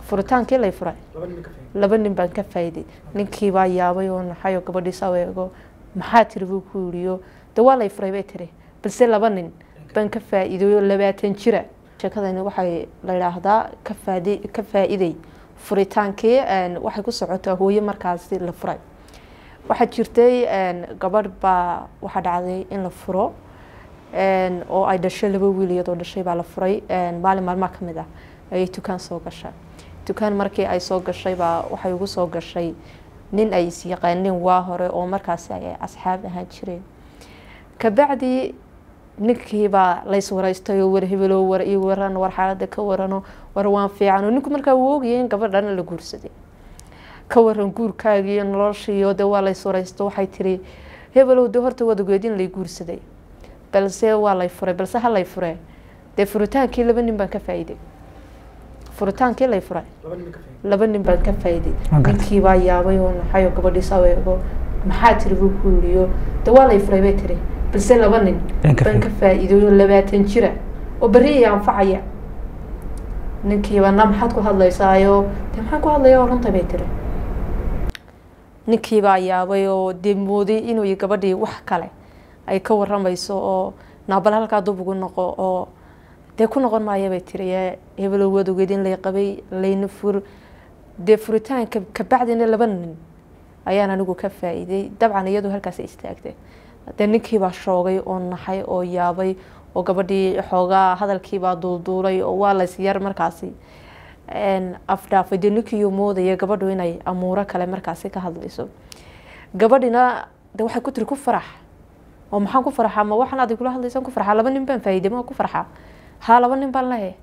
furitaankii lay furay laba nin baan ka faa'iiday ninkii baa yaabay oo naxay oo gabadhii saa eego maxaa tiri buu ku yidhiyo de waa lay furay bay tiri balse laba nin baan ka faa'iiday oo labaatan jira sheekadani waxay la yidhaahdaa ka faadi ka faa'iiday furitaankii waxay ku socotaa hooyo markaasi la furay waxaa jirtay gabadh baa waxaa dhacday in la furo oo ay dhashay laba wiil iyadoo dhashay baa la furay maalin maalmaha ka mid ah ayay dukaan soo gashay dukaan markii ay soo gashay baa waxay ugu soo gashay nin ay is yaqaaneen waa hore oo markaasi ay asxaab ahaan jireen kabacdi ninkiibaa lays waraystay oo war hebelo war io waran war xaalada ka warano war waan fiicano ninku markaa uu ogayay in gabadhan la guursaday ka waran guurkaagiiyo noloshiiyo de waa lays waraysto waxay tiri hebelow de horta waad ogeed in lay guursaday balse waa lay furay balse ha lay furee dee furitaankii laba nin baan ka faa'iiday furitaankii lay furay laba nin baan ka faa'iiday ninkii baa yaabay oo naxay oo gabadhii saa eego maxaa tiri buu ku yidhiyo de waa lay furay bay tiri balse laba nin baan ka faa'iiday oo labaatan jira oo berri iyo anfacaya ninkiiba na maxaad ku hadlaysaayo de maxaan ku hadlaya oo runta bay tiri ninkiibaa yaabay oo dee mooday inuu gabadhii wax kale ay ka waramayso oo naabal halkaa dub ugu noqo oo dee ku noqon maaya bay tiri hebelow waad ogeed in lay qabay layna fur dee furitaanka kabacdina laba nin ayaan anigu ka faa'iiday dabcan iyadu halkaas istaagtay dee ninkiibaa shoogay oo naxay oo yaabay oo gabadhii xoogaa hadalkiibaa duulduulay oo waa lays yar markaasi afdhaafay dee ninkiiyu moodaya gabadhu inay amuuro kale markaasi ka hadlayso gabadhina de waxay ku tiri ku farax oo maxaan ku farxaa ma waxaan adig kula hadlaysan ku farxaa laba nin baan faa'iiday ma ku farxaa haa laba nin baan lehe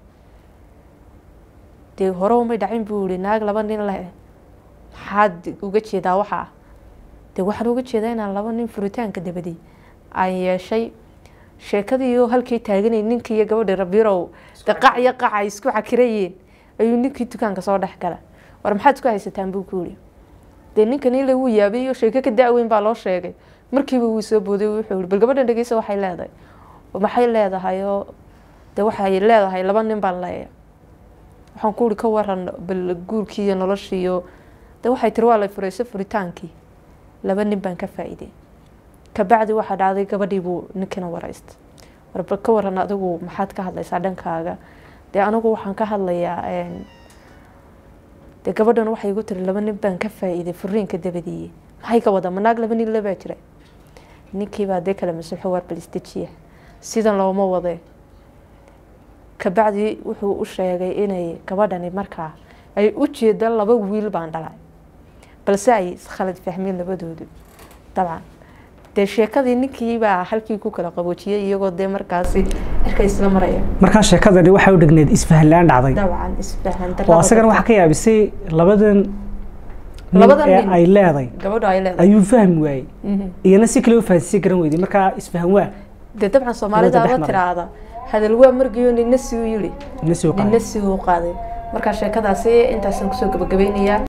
dee hore umay dhacin buu yihi naag laba nin lehe maxaad uga jeedaa waxaa dee waxaan uga jeedaa inaan laba nin furitaanka dabadi aan yeeshay sheekadiiyo halkii taaganay ninkii iyo gabadhii rabirow de qac iyo qac ay isku cakirayeen ayuu ninkii dukaanka soo dhex gala war maxaad isku haysataan buu ku yihi dee ninkan ila wuu yaabay iyo sheeko ka da-weyn baa loo sheegay markiiba wuu soo booday wuxuu yihi bal gabadhan dhegeysa waxay leedahay maxay leedahay oo de waxay leedahay laba nin baan leeya waxaan ku uri ka waran bal guurkii iyo noloshii iyo de waxay tiri waa lay furayso furitaankii laba nin baan ka faa'iiday kabacdi waxaa dhacday gabadhii buu ninkina waraystay warbal ka waran adigu maxaad ka hadlaysaa dhankaaga dee anigu waxaan ka hadlayaa dee gabadhan waxay igu tiri laba nin baan ka faa'iiday furiinka dabadiiye maxay ka wada manaag laba nin labaa jira ninkiibaa dee kale masuuxo waar balistajiya sidan looma wadee kabacdi wuxuu u sheegay inay gabadhani markaa ay u jeeda laba wiil baan dhalay balse ay iskhalad fahmeen labadoodu dabcan dee sheekadii ninkiibaa halkii ku kala qaboojiyay iyagoo dee markaasi cirka isla maraya markaa sheekadani waxay u dhigneed isfahan la-aan dhacday dabcan isfahan oo asagana waxaa ka yaabisay labadan Labadan nin ee nin. ay leeday gabadho ay leedahay ayuu fahmi waayey Mhm. iyana si kale u fahansiin garan weyday markaa isfahan waa dee dabcan soomaalida Labada la dhex maray. tiraahda hadal waa margiyo nina si u yidhi ina soo nina qaaday si u qaaday markaa sheekadaasi intaasaan kusoo gabagabeynayaa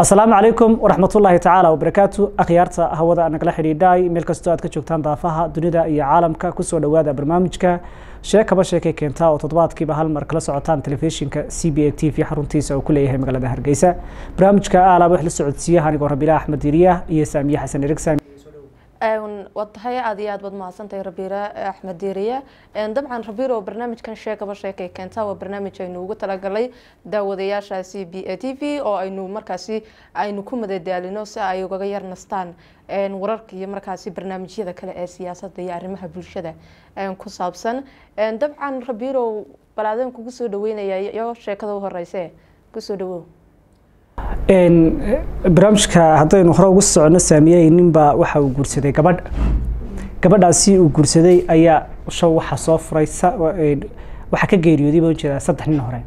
asalaamu calaykum waraxmatullaahi tacaala wabarakaatu akhyaarta hawada nagala xidhiidhay meel kastoo aad ka joogtaan daafaha dunida iyo caalamka kusoo dhowaada barnaamijka sheekaba sheekay keentaa oo toddobaadkiiba hal mar kala socotaan telefishinka c b a t v xaruntiisa uu ku leeyahay magaalada hargeysa barnaamijka aalaaba wax la socodsiiyaha anigoo rabilah axmed diiriya iyo saamiye xasan erigsan waa tahay aad iyo aad baad mahadsantahay rabiire axmed diiriye dabcan rabiir oo barnaamijkan sheekaba sheekay keentaa waa barnaamij aynu ugu talagalay daawadayaasha c b a t v oo aynu markaasi aynu ku madadaalino si ay ugaga yar nastaan wararka iyo markaasi barnaamijyada kale ee siyaasadda iyo arrimaha bulshada ku saabsan dabcan rabiirow balaadeen kugu soo dhaweynaya iyo sheekada u horeyse kusoo dhawow barnaamijka haddaynu hore ugu socono saamiyey ninbaa waxa uu guursaday gabadh gabadhaasi uu guursaday ayaa show waxaa soo furay waxaa ka geeriyooday baan jeedaa saddex nin hore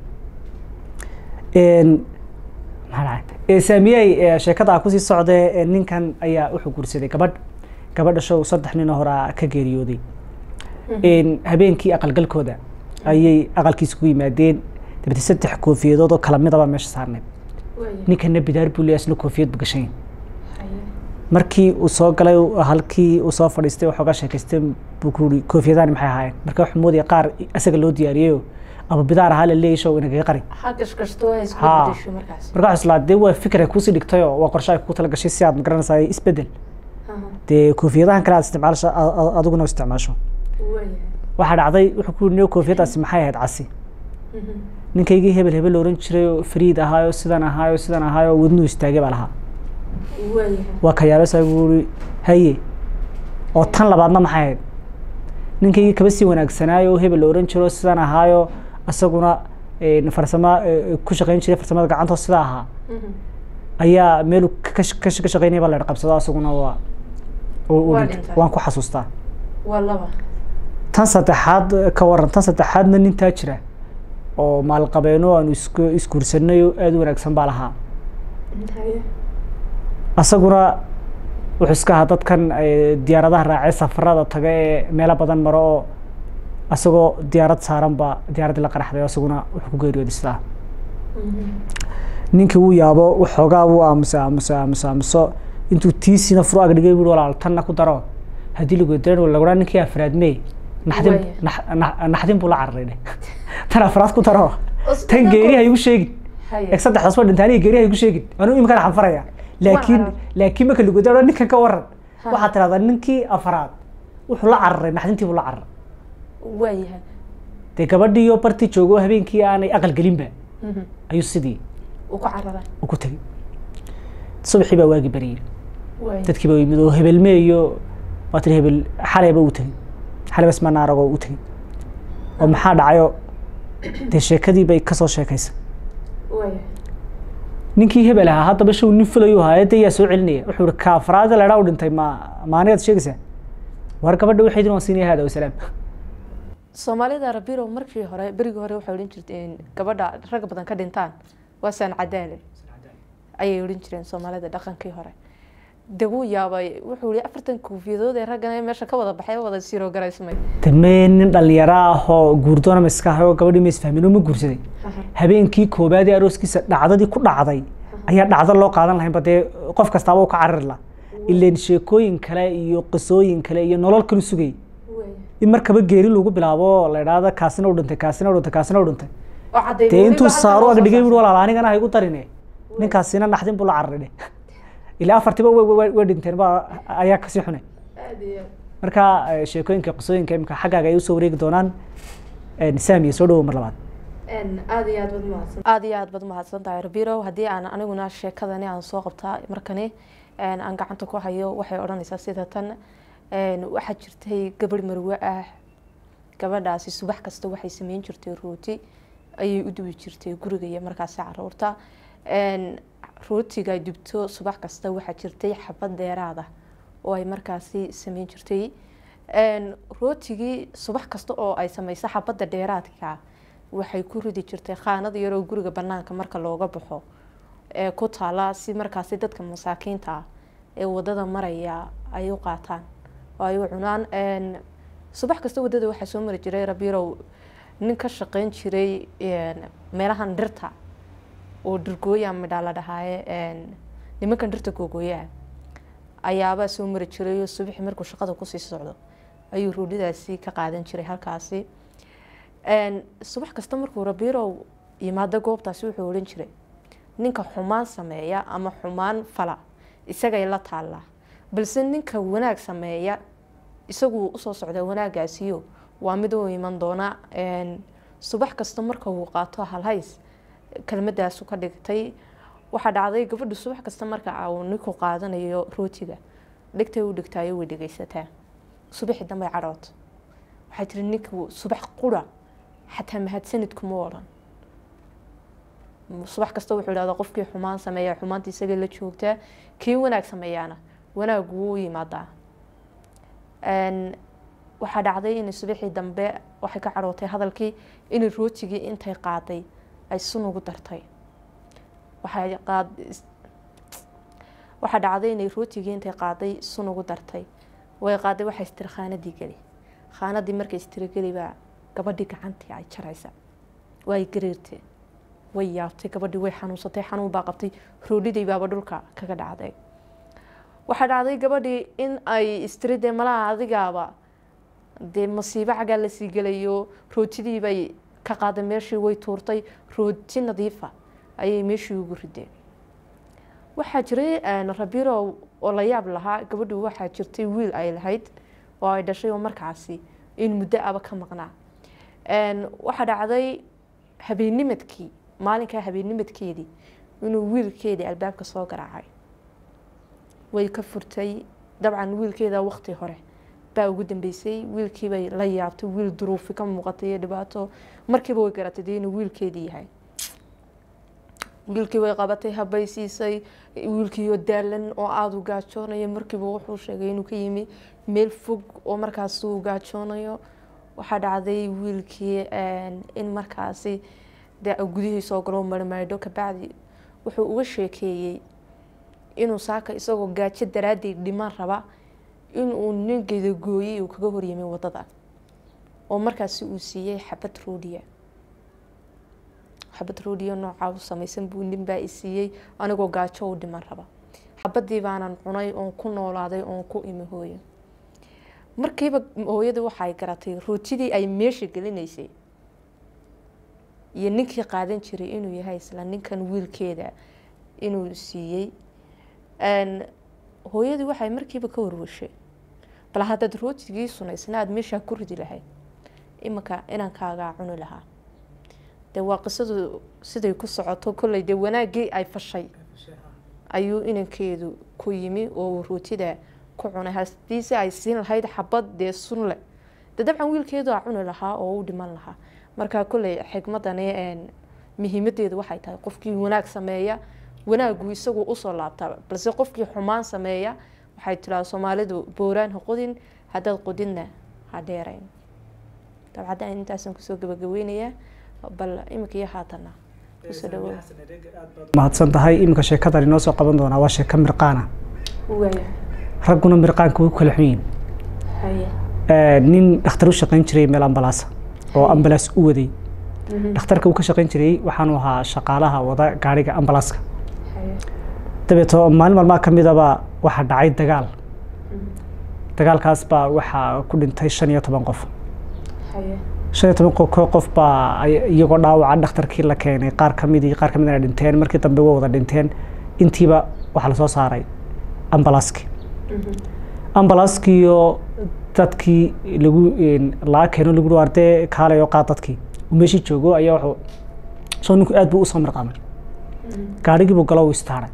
saamiyey sheekada kusii socdee ninkan ayaa wuxuu guursaday gabadh gabadha show saddex nin horaa ka geeriyooday habeenkii aqalgalkooda ayay aqalkiisa ku yimaadeen dabete saddex koofiyadood oo kala midaba meesha saarneyd ninkana bidaar buu leeyahay isna koofiyad bu gashay markii uu soo galay halkii uu soo fadhiistay waxoogaa sheekaystay buu ku yiri koofiyadaani maxay ahaayeen marka wuxuu moodaya qaar isaga loo diyaariyeyo ama bidaar ahaa la leeyahay show inagaga qari marka waxaa islaa dee waa fikra kuusii dhigtayoo waa qorshe ay kugu tala gashay si aad magaranaysaa isbedel dee koofiyadahan kale aad isticmaasho adiguna isticmaasho waxaa dhacday wuxuu ku yiri koofiyadaasi maxay ahayd casi ninkaygii hebel hebel oran jiray oo fariid ahaayo sidan ahaayo sidan ahaayo wadnuu istaagay baa lahaa waa ka yaabasa buuri haye oo tan labaadna maxay ahayd ninkaygii kaba sii wanaagsanaayo oo hebel oran jiro sidan ahaayo isaguna farsamo ku shaqayn jiray farsamada gacantoo sida ahaa ayaa meel ka shaqaynaya baa la qabsado isaguna waa waan ku xasuustaa tan saddexaad ka waran tan saddexaadna nintaa jira oo maalqabeeno aanu is isguursanayo aada u wanaagsan baa lahaa isaguna wuxuu iska ahaa dadkan diyaaradaha raacee safarada taga ee meelo badan maro oo isagoo diyaarad saaran baa diyaaraddii la qaraxday oo isaguna wuxuu ku geeriyooday sidaa ninkii wuu yaabo waxoogaa wuu aamusa aamusa aamusa aamuso intuu tiisina furu ag dhigay bui walaal tanna ku daro haddii lagu daran laguraa ninkii afraad mee naxdin naxdin buu la cararay dheh tan afraad ku daro tan geeri ha igu sheegin eg saddexdaas waa dhinta aniga geeri ha igu sheegin anuu imikana xanfaraya laakiin laakiin marka lagu daro ninkan ka waran waxaad tirahdaa ninkii afraad wuxuu la cararay naxdintii buu la cararay waayahay dee gabadhiiyo bartii joogo habeenkii aanay aqal gelinba ayuu sidii uu ku cararay u ku tegey subaxii baa waagi bariyey dadkii baa yimid oo hebelme iyo waa tiri hebel xalayba uu tegey xalay bas manaaragoo u tegey oo maxaa dhacayo dee sheekadii bay kasoo sheekaysa ninkii hebel ahaa haddaba show nin fulayu ahaa dee yaa soo celinaya wuxuu ihi kaafraada ledhaa u dhintay ma maanigaad sheegaysaa war gabadha waxay din waan siinaya hada wasalaam soomaalida rabirow markii hore berigii hore waxay odhan jirteen gabadha rag badan ka dhintaan waa saan cadaale ayay odhan jireen soomaalida dhaqankii hore de wuu yaabay wuxuu yihi afartan koofiyadood ee raggana meesha ka wada baxay wada siro garaysmay damee nin dhalinyaro ah oo guurdoona ma iska ahay oo gabadhii ma isfahmin oo ma guursaday habeenkii koobaad ee arooskiisa dhacdadii ku dhacday ayaa dhacdo loo qaadan lahaynba dee qof kastaaba u ka carari la ileen sheekooyin kale iyo qisooyin kale iyo nolol kalu sugay in markaba geeri lagu bilaabo la idhaahda kaasina u dhintay kaasina u dhintay kaasina u dhintay dee intuu saaro ag dhigay bui walaal anigana ha igu darine ninkaasina naxdin buu la cararay dheh ilaa afartiba way dhinteen ba ayaa kasii xunay marka sheekooyinka qisooyinka imika xaggaaga ay usoo wareegi doonaan saamiya soo dhawow mar labaad aada iyo aad baad mahadsan aada iyo aad baad mahadsan tahay rabirow haddii aan aniguna sheekadani aan soo qabtaa markani aan gacanta ku hayo waxay odhanaysaa sida tan waxaa jirtay gabadh marwe ah gabadhaasi subax kasta waxay sameyn jirtay rooti ayay u dubi jirtay guriga iyo markaasi caruurta rootiga dubto subax kasta waxaa jirtay xabad deeraada oo ay markaasi sameyn jirtay rootigii subax kasta oo ay sameyso xabadda dheeraadka waxay ku ridi jirtay khaanad yaroo guriga banaanka marka looga baxo ee ku taala si markaasi dadka masaakiinta ah ee wadada maraya ay u qaataan oo ay u cunaan subax kasta wadada waxaa soo mari jiray rabirow nin ka shaqeyn jiray meelahan dhirta oo dhirgooya midhaa la dhahaaye nimankan dhirta googooyaha ayaabaa soo mari jiray oo subaxii markuu shaqada kusii socdo ayuu roodhidaasi ka qaadan jiray halkaasi subax kasta markuu rabiirow yimaado goobtaasi wuxuu odhan jiray ninka xumaan sameeya ama xumaan fala isagay la taallaa balse ninka wanaag sameeya isagu usoo socdaa wanaagaasiyo waa mid u iman doona subax kasta marka uu qaato halhays kelmadaasu ka dhigtay waxaa dhacday gabadhu subax kasta marka uu ninku qaadanayo rootiga dhigtay u dhigtaayo way dhegeysataa subaxii dambay cadhood waxay tiri ninku subax qura xataa mahadsanidkuma odhan subax kasta wuxuu idhahdaa qofkii xumaan sameeya xumaanta isaga la joogtaa kii wanaag sameeyaana wanaag wuu yimaadaa waxaa dhacday in subaxii dambe waxay ka cadhootay hadalkii in rootigii intay qaaday ay sun ugu dartay waxaa dhacday inay rootigii intay qaaday sun ugu dartay way qaaday waxay istiri khaanadii geli khaanadii markay istiri geli baa gabadhii gacantii ay jaraysa way gariirtay way yaabtay gabadhii way xanuunsatay xanuun baa qabtay roodhidii baaba dhulka kaga dhacday waxaa dhacday gabadhii in ay istiri dee malaha adigaaba dee masiibo cagaa lasii gelayo rootidii bay ka qaaday meeshii way tuurtay rooti nadiifa ayay meeshii ugu rideen waxaa jiray rabiiro oo la yaab lahaa gabadhu waxaa jirtay wiil ay lahayd oo ay dhashay oo markaasi in muddo aba ka maqnaa waxaa dhacday habeennimadkii maalinkaa habeennimadkeedii inuu wiilkeedii albaabka soo garaacay way ka furtay dabcan wiilkeeda waqti hore baa ugu dambeysay wiilkiibay la yaabtay wiil duruufi ka muuqatay iyo dhibaato markiiba way garatay dee inuu wiilkeedii yahay wiilkii way qabatay habay siisay wiilkiioo daalan oo aada u gaajoonayo markiiba wuxuu sheegay inuu ka yimi meel fog oo markaas uu gaajoonayo waxaa dhacday wiilkii in markaasi dee gudihii soo galo marmaydho kabacdi wuxuu uga sheekeeyey inuu saaka isagoo gaajo daraadeed dhiman raba inuu nin gedagooyey uu kaga horyimay wadada oo markaasi uu siiyey xabad roodiya xabad roodiya noocaa u samaysan buu nin baa i siiyey anigoo gaajo u dhiman raba xabadii baanan cunay oon ku noolaaday oon ku imi hooyo markiiba hooyada waxay garatay rootidii ay meesha gelinaysay iyo ninkii qaadan jiray inuu yahay isla ninkan wiilkeeda inuu siiyey hooyadii waxay markiiba ka warwashay bal haddaad rootigii sunaysna aada meeshaa ku ridi lahayd iminka inankaagaa cuni lahaa dee waa qisadu siday ku socoto kolley dee wanaaggii ay fashay ayuu inankeedu ku yimi oo uu rootida ku cunay hadiise ay siin lahayd xabad dee sun leh dee dabcan wiilkeedu a cuni lahaa oo u dhiman lahaa marka kolley xikmadani muhiimadeedu waxay tahay qofkii wanaag sameeya wanaagu isagu usoo laabtaa balse qofkii xumaan sameeya waxay tiraa soomaalidu booraan ha qodin haddaad qodinna ha dheerayn dabcadda intaasaan kusoo gabagabeynayaa bal iminka iyo haatana kusoo dhawo mahadsan tahay iminka sheekadan inoo soo qaban doonaa waa sheeko mirqaana ragguna mirqaanka way ku kala xun yihin nin dhakhtar u shaqayn jiray meel ambalaasa oo ambalaas u waday dhakhtarka uu ka shaqayn jiray waxaanu ahaa shaqaalaha wada gaariga ambalaaska dabeeto maalin maalmaha ka midaba waxaa dhacay dagaal dagaalkaas baa waxaa ku dhintay shan iyo toban qof shan iyo toban qof baa iyagoo dhaawaca dhakhtarkii la keenay qaar kamidii qaar kamidna dhinteen markii dambe way wada dhinteen intiiba waxaa lasoo saaray ambalaaskii ambalaaskiiyo dadkii lagu laga keeno lagu ardee kaalay oo qaad dadkii uu meeshii joogo ayaa wuxuu soo ninku aad buu usoo mirqaamay gaarigiibuu galo uu istaaray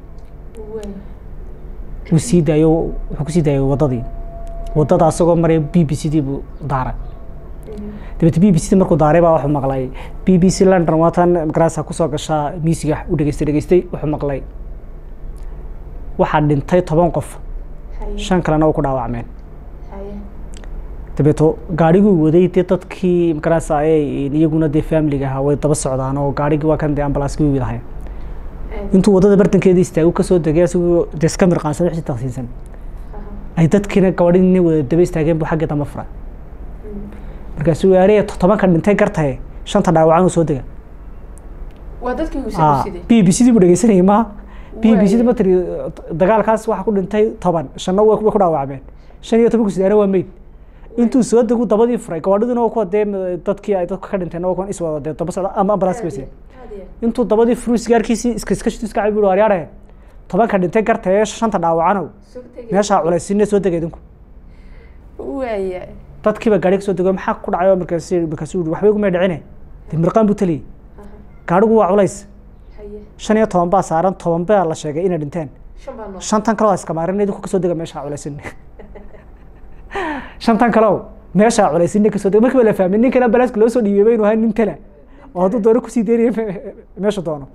wuu sii daayo wuxuu kusii daayay waddadii waddada asagoo maraya b b c dii buu daaray dabeete b b c markuu daaray baa wuxuu maqlay b b c london waatan magarasa kusoo gashaa miisiga u dhegeystay dhegeystay wuxuu maqlay waxaa dhintay toban qof shan kalena u ku dhaawacmeen dabeeto gaariguu waday dee dadkii magarasa iyaguna dee familiga ahaa way daba socdaan oo gaarigii waa kan dee ambalaaskii u widahay intuu waddada bartankeeda istaagu kasoo degay asagoo dee iska mirqaansan wixii taqsiinsan ay dadkiina gabadhina wada daba istaageen buu xagga damba furay markaasuu yaariya todobanka dhintay gartaye shanta dhaawacan uu soo dega waa dadkii uu b b c dii buu dhegeysanayay maaha b b c da matri dagaalkaas waxaa ku dhintay toban shanna way ku dhaawacmeen shan iyo tobanku sidaana waa meyd intuu soo degu dabadii furay gawaadhiduna waa kuwa dee dadkii ay dadka ka dhinteen waa kuwan iswada dee daba socda ama ambalaas bayse intuu dabadii furu sigaarkiisii iska iska shitu iska cabi buu aryaarhe tobanka dhintay garta ee shanta dhaawacanow meeshaa culaysinne soo dega idinku waaya dadkiiba gaadhi ka soo dego maxaa ku dhacay markaas markaasuu yihi waxbay kumay dhicine dee mirqaan buu taliyey gaadhigu waa culays shan iyo toban baa saaran toban baa la sheegay inay dhinteen shantan kale waa iska maarin idinku kasoo dega meeshaa culaysinne shantan kale meeshaa culaysinne kasoo dega markiiba la fahmay ninkan ambalaaska loo soo dhiibay inuu ahaa nin tala oo hadduu doono kusii deynaya meesha doono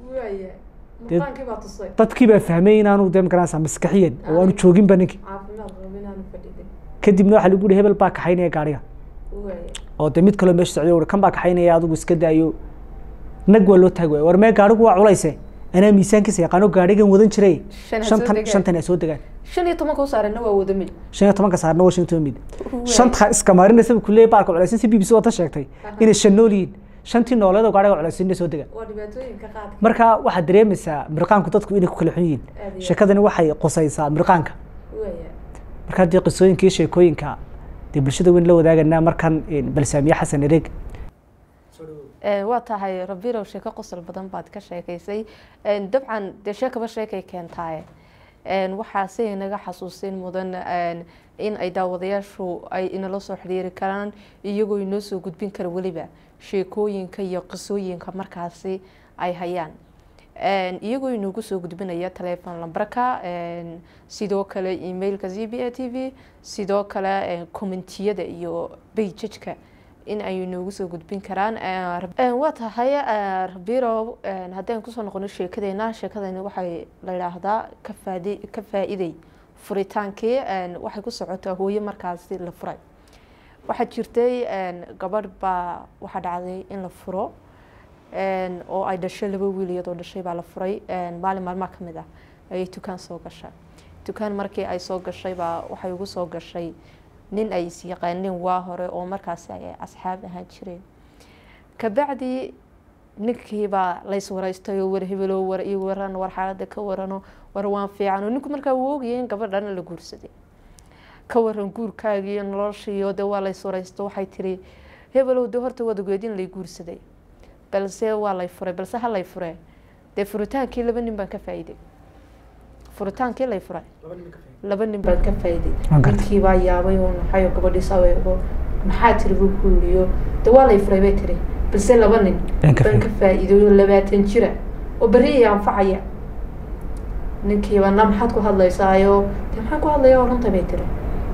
dadkii baa fahmay inaanu dee magaranaysaa maskaxiyan oo aanu jooginba ninkii kadibna waxaa lagu yihi hebel baa kaxaynaya gaadhiga oo dee mid kaloo meesha socday uri kan baa kaxaynaya adigu iska daayo nag waa loo taagi waaya war mee gaadhigu waa culayse anaa miisaankiisa yaqaano gaadhigan wadan jiray shantan shantan ay soo degaan shan iyo tobanka u saarana waa wada mid shan iyo tobanka saarna waa shan iyo toban mid shanta iska maarinaysa buu kuleeyay baalka culaysan si b b c wata sheegtay inay shan nool yihiin shantii nooleed oo gaadhiga culaysinna soo degaan waa dhibaatooyinka qaadka marka waxaad dareemaysaa mirqaanku dadku inay ku kala xun yihiin sheekadani waxay qusaysaa mirqaanka marka haddii qisooyinka iyo sheekooyinka dee bulshada weyn la wadaaganaa markan balsaamiye xasan ereeg waa tahay rabirow sheeko qosol badan baad ka sheekaysay dabcan dee sheekaba sheekay keentaaye waxaa si inaga xasuusin mudan in ay daawadayaashu ay inala soo xiriiri karaan iyagoo inoo soo gudbin kara weliba sheekooyinka iyo qisooyinka markaasi ay hayaan iyagoo inoogu soo gudbinaya telefon lambarka sidoo kale emailka z b a t v sidoo kale commentiyada iyo bejajka in ay inoogu soo gudbin karaan waa tahay rabirow haddaan kusoo noqono sheekadeena sheekadani waxay la yidhaahdaa kafaadi ka faa-iday furitaankii waxay ku socotaa hooyo markaasi la furay waxaa jirtay gabadh baa waxaa dhacday in la furo oo ay dhashay laba wiil iyadoo dhashay baa la furay maalin maalmaha kamid ah ayay dukaan soo gashay dukaan markii ay soo gashay baa waxay ugu soo gashay nin ay is yaqaaneen waa hore oo markaasi ay asxaab ahaan jireen kabacdi ninkiibaa lays waraystay oo war hebelo war io waran war xaalada ka warano war waan fiicano ninku markaa uu ogaya in gabadhan la guursaday ka waran guurkaagiiyo noloshiiyo de waa lays waraysto waxay tiri hebelow de horta waad ogeed in lay guursaday balse waa lay furay balse ha lay furee dee furitaankii laba nin baan ka faa-iiday furitaankii lay furay laba nin baan ka faa-iiday ninkii baa yaabay oo naxayo gabadhii saweego maxaa tiri buu ku yiriyo de waa lay furay bay tiri balse laba nin baan ka faa-iidayo labaatan jira oo berri i anfacaya ninkiiba na maxaad ku hadlaysaayo de maxaan ku hadlaya oo runta bay tiri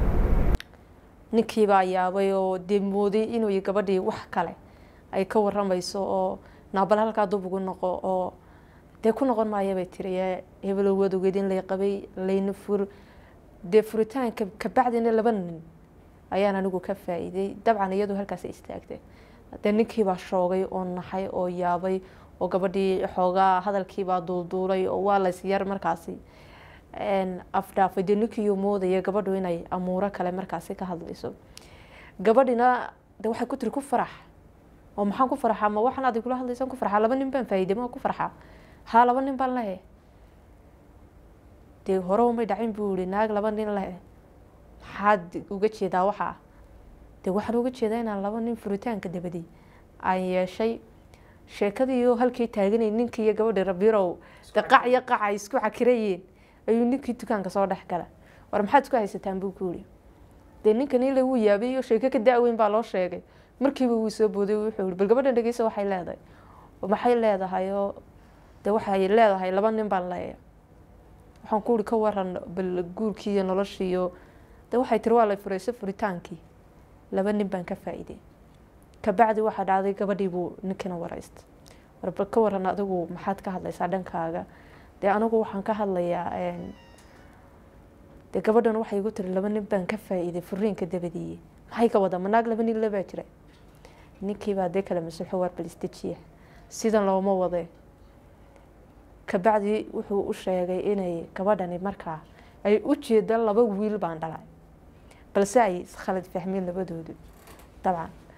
ninkiibaa yaabay oo dee mooday inuu gabadhii wax kale ay ka waramayso oo naabal halkaa dub ugu noqo oo dee ku noqon maaya bay tiri hebelow waad ogeed in lay qabay layna fur dee furitaanka kabacdina laba nin ayaan anigu ka faa-iiday dabcan iyadu halkaas istaagtay dee ninkiibaa shoogay oo naxay oo yaabay oo gabadhii xoogaa hadalkiibaa duulduulay oo waa lays yar markaasi afdhaafay dee ninkiiyo moodaya gabadhu inay amuuro kale markaasi ka hadlayso gabadhina de waxay ku tiri ku farax oo maxaan ku farxaa ma waxaan adig kula hadlaysan ku farxaa laba nin baan faa-iiday ma ku farxaa haa laba nin baan lehe dee hore umay dhacin buu yihi naag laba nin lehe maxaad uga jeedaa waxaa dee waxaan uga jeedaa inaan laba nin furitaanka dabadi aan yeeshay sheekadiioo halkii taaganay ninkii iyo gabadhii rabirow de qac iyo qac ay isku xakirayeen ayuu ninkii dukaanka soo dhex gala war maxaad isku haysataan buu ku yihi dee ninkan ile wuu yaabay iyo sheeko ka da-weyn baa loo sheegay markiiba wuu soo booday wuxuu yihi bal gabadhan dhegeysa waxay leedahay maxay leedahay oo de waxay leedahay laba nin baan leeya waxaan ku uri ka waran bal guurkii iyo noloshiiyo de waxay tiri waa lay furaysa furitaankii laba nin baan ka faa-iiday kabacdi waxaa dhacday gabadhii buu ninkina waraystay warbal ka waran adigu maxaad ka hadlaysaa dhankaaga dee anigu waxaan ka hadlayaa dee gabadhan waxay igu tiri laba nin baan ka faa-iiday furiinka dabadiiye maxay ka wadaa manaag laba nin labaa jira ninkiibaa dee kale masuxo waar balistajiya sidan looma wade kabacdi wuxuu u sheegay inay gabadhani markaa ay u jeeda laba wiil baan dhalay balse ay iskhalad fahmeen labadoodu dabcan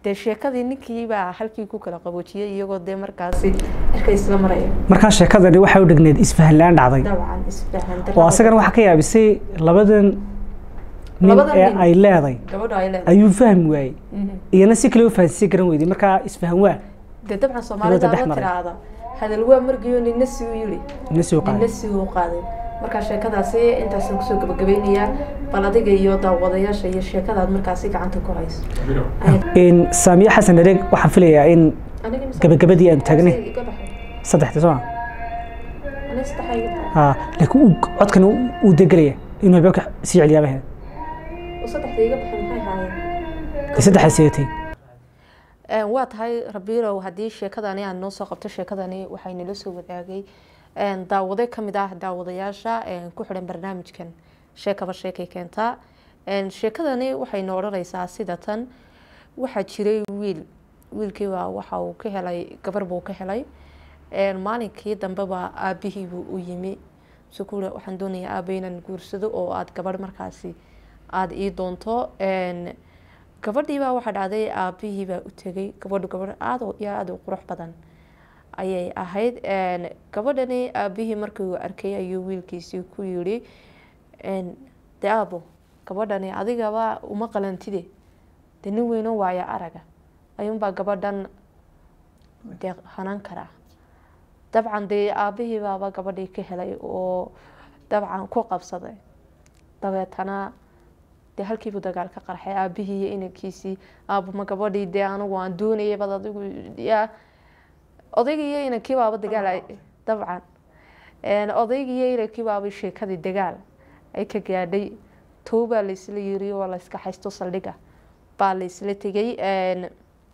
dee sheekadii ninkii baa halkii ku kala qaboojiyey iyagoo dee markaasi cirka isla maraya markaa sheekadani waxay u dhigneed isfahan la-aan dhacday dabcan isfahan oo asagana waxaa ka yaabisay labadan nin Labadan ee nin. ay leeday gabadha ay leedahay ayuu fahmi waayey Mhm. iyana si kale u fahansiin garan weyday markaa isfahan waa dee dabcan soomaalida dhex la maray. tiraahda hadal waa margiyo nina si u yiri ina soo nina qaaday si u qaaday markaa sheekadaasi intaasaan kusoo gabagabeynayaa bal adiga iyo daawadayaasha iyo sheekadaad markaasi gacanta ku hayso in saamiye xasan areeg waxaan filayaa in Aniga mise- gabagabadii aan taagnay Iga baxay. saddexda soo ma Aniga saddex ay iga tahay. ha laakiin uu codkan uu- uu degelaya inuu habeenka sii celiyaabaheed oo saddexda iga baxay maxay haayeen dee saddexda seetay Een, waa tahay rabiilow haddii sheekadani aad noo soo qabto sheekadani waxay nala soo wadaagay een, daawade ka mid ah daawadayaasha een, ku xidhan barnaamijkan sheekaba sheekay keentaa Een, sheekadani waxay noo odhanaysaa sida tan waxaa jiray wiil wiilkii baa waxa uu ka helay gabar buu ka helay Een, maalinkii dambeba aabihii buu u yimi sukuule waxaan doonayaa aaba inaan guursado oo aad gabarh markaasi aada ii doonto Een, gabadhii baa waxaa dhacday aabihii baa u tegay gabadhu gabadh aada iyo aada u qurux badan ayay ahayd Een, gabadhani aabihii markii uu arkay ayuu wiilkiisii ku yidhi een, dee aabo gabadhani adigaba uma qalantide dee nin weyno waaya araga ayuunbaa gabadhan dee hanan karaa dabcan dee aabihii baaba gabadhii ka helay oo dabcan ku qabsaday dabeetana dee halkiibuu dagaal ka qarxay aabihii iyo inankiisii aabama gabadhii dee anigu aan doonayay bad adigu yaa odaygii iyo inankii baaba dagaal ay- dabcan Een, odaygii iyo inankii baaba sheekadii dagaal ay ka gaadhay tow baa laysla yiri oo layska haysto saldhiga baa laysla tegay Een,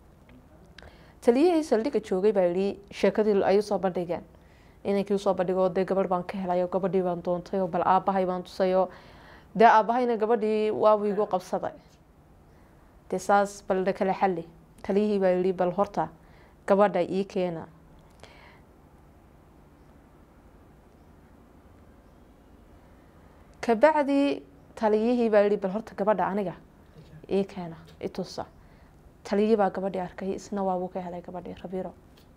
taliyihii saldhiga joogay baa yidhi sheekadii ay usoo bandhigeen inankii usoo bandhigoo dee gabadh baan ka helay oo gabadhii baan doontay oo bal aabahay baan tusay oo dee aabahayna gabadhii waabu igu qabsaday dee saas bal na kala xalli taliyihii baa yidhi bal horta gabadha ii keena kabacdi taliyihii baa yidhi bal horta gabadha aniga ii keena i tusa taliyihii baa gabadhii arkay isna waabuu ka helay gabadhii rabiiro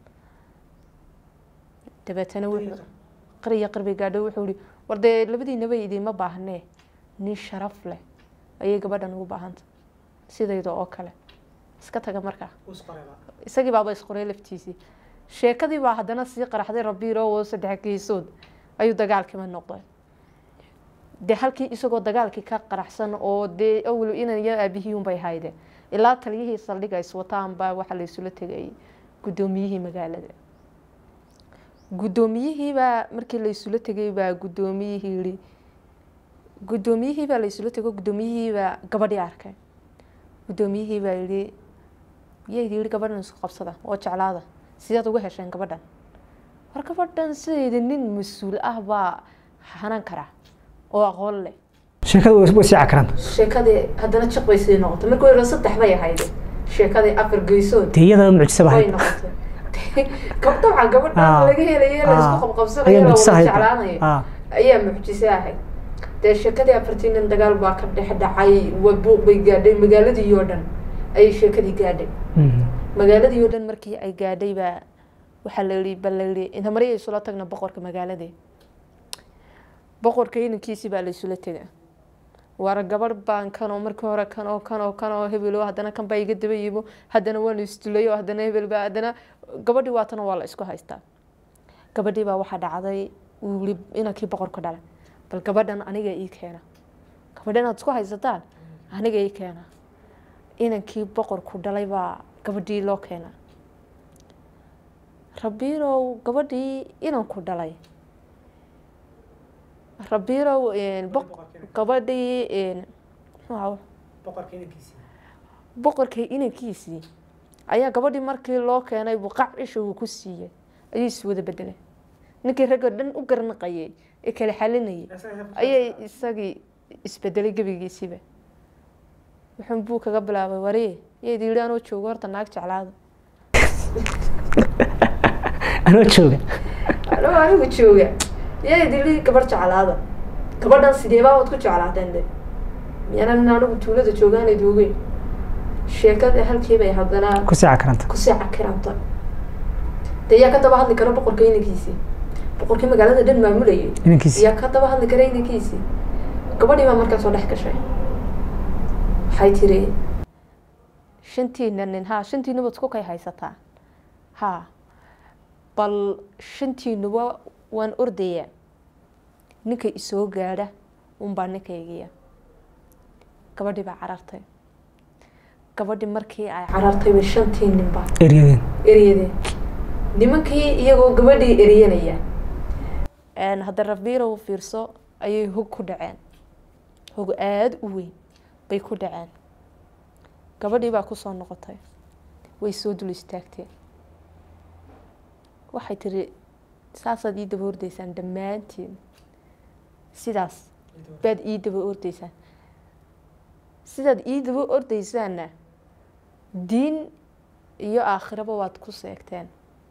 dabeetana wuxuu qariya qarbi gaadho wuxuu yihi war dee labadiinaba idiima baahnee nin sharaf leh ayay gabadhan ugu baahanta sidayda oo kale iska taga markaa isagii baaba isqoray laftiisii sheekadii baa haddana sii qaraxday rabiiro oo saddex geesood ayuu dagaalkiima noqday dee halkii isagoo dagaalkii ka qaraxsan oo dee awel inan iyo aabihii unbay hayde ilaa taliyihii saldhiga iswataan baa waxaa laysula tegay guddoomiyihii magaalada guddoomiyihiibaa markii laysula tegay baa guddoomiyihii yihi guddoomiyihii baa laysula tego guddoomiyihiibaa gabadhii arkay guddoomiyihii baa yihi yaydi yihi gabadhan isku qabsada oo jeclaada sidaad uga hesheen gabadhan war gabadhan sideeda nin mas-uul ah baa hanan kara oo aqoon leh sheekada way way sii cakaranta sheekadii haddana jiq bay sii noqotay markii hore saddex bay ahayd sheekadii afar geysood dee iyadaba mucjisa way bahayd noqotay gab dabcan gabadha Ah. laga helayo la isku Ah. qabqabsanayo ayaa la mucjisa wada ahayd jeclaanayo Ah. ayaa mucjise ahayd dee sheekadii afartii nin dagaal baa ka dhex dhacay wa buuq bay gaadhay magaaladii oo dhan ayay sheekadii gaadhay Mhm. magaaladii oo dhan markii ay gaadhay baa waxaa la yihi bal la yihi inta mari ay isula tagna boqorka magaaladii boqorka inankiisii baa la isula tega waara gabadh baan kanoo markii hore kanoo kanoo kanoo hebelo haddana kan baa iga daba yimo haddana waanu isdulay oo haddana hebel baa haddana gabadhii waatana waa la isku haystaa gabadhii baa waxaa dhacday uu yiri inankii boqorka dhalay bal gabadhan aniga ii keena gabadha inaad isku haysataan aniga ii keena inankii boqorku dhalay baa gabadhii loo keena rabiirow gabadhii inanku dhalay rabiirow een, boq- gabadhii een, muxuu ahaa boqorkii inankiisii ayaa gabadhii markii loo keenay buu qac isha uu ku siiyey ayuu iswada bedelay ninkii ragga dhan u garnaqayay ee kala xalinayay ayay isagii isbedelay gebigiisiiba wuxuun buu kaga bilaabay waree yayd yidhi anoo joogo horta naag jeclaada anoo jooga anoo anigu jooga yayd yidhi gabarh jeclaada gabadhan sideebaa waad ku jeclaateen de miyaanan anigu tuulada joogaanay doogeyn sheekada halkiibay haddana kusii cakaranta kusii cakiranta dee yaa ka daba hadli kara boqorka inankiisii boqorkii magaalada dhan maamulayay inankiisi yaa ka daba hadli kara inankiisii gabadhii baa markaa soo dhex gashay waxay tiri shantiina nin ha shantiinuba isku kay haysataa ha bal shantiinuba waan ordayaa ninka isoo gaadha unbaa ninkaygiya gabadhii baa carartay gabadhii markii ay carartay bay shantii ninbaa eryadeen eryadeen nimankii iyagoo gabadhii eryanaya hadda rabiirow fiirso ayay hog ku dhaceen hog aada u weyn bay ku dhaceen gabadhii baa kusoo noqotay way soo dul istaagteen waxay tiri saasaad ii daba ordaysaan dhammaantiin sidaas baad ii daba ordaysaan sidaad ii daba ordaysaanna diin iyo aakhiraba waad ku seegteen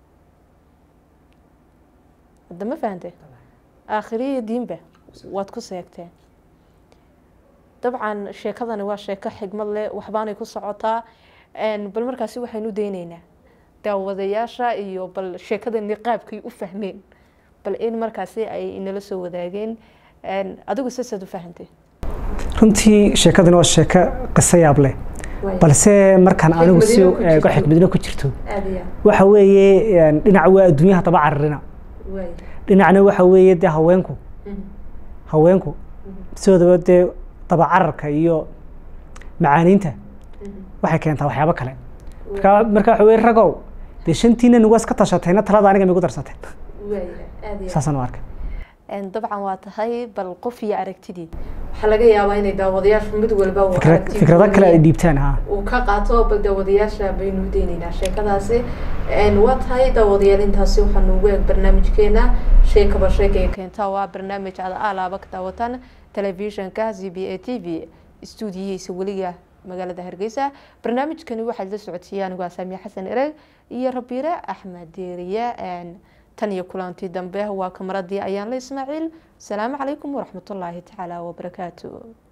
hadda ma fahante aakhiro iyo diinba waad ku seegteen dabcan sheekadani waa sheeko xigmad leh waxbaanay ku socotaa bal markaasi waxaynu dayneynaa daawadayaasha iyo bal sheekadani qaabkay u fahmeen bal in markaasi ay inala soo wadaageen adigu sasaad u fahantay runtii sheekadani waa sheeko qiso yaab leh balse markaan anigu si Xikmadina ku jirto. eego xikmadina ku jirto aada iyo waxa weeye dhinac waa adduunyaha daba cararina waay dhinacna waxa weeye dee haweenku haweenku sidoodaba dee daba cararka iyo macaaniinta waxay keentaa waxyaabo kale marka marka waxa weye ragow dee shantiina nugu iska tashatayna talada aniga migu darsateen waay aada iyo saasaan u arkay dabcan waa tahay bal qof iyo aragtidii waxaa laga yaabaa inay daawadayaashu mid walba uu Fikra- aragti fikrado kale ay gooniya dhiibtaan ha uu ka qaato bal daawadayaasha baynu dayneynaa sheekadaasi waa tahay daawadayaal intaasi waxaa noogu eeg barnaamijkeena sheekaba sheekay keenta waa barnaamij aad alaaba ka daawataan telefishinka z b a t v stuudiyihiisa weliga magaalada hargeysa barnaamijkani waxaad la socodsiiya anigu asaamiya xasan ereg iyo rabiire axmed deeriye tan iyo kulantii dambe waa kamaradii ayaan la ismaaciil asalaamu calaykum waraxmatullaahi tacaala wabarakaatu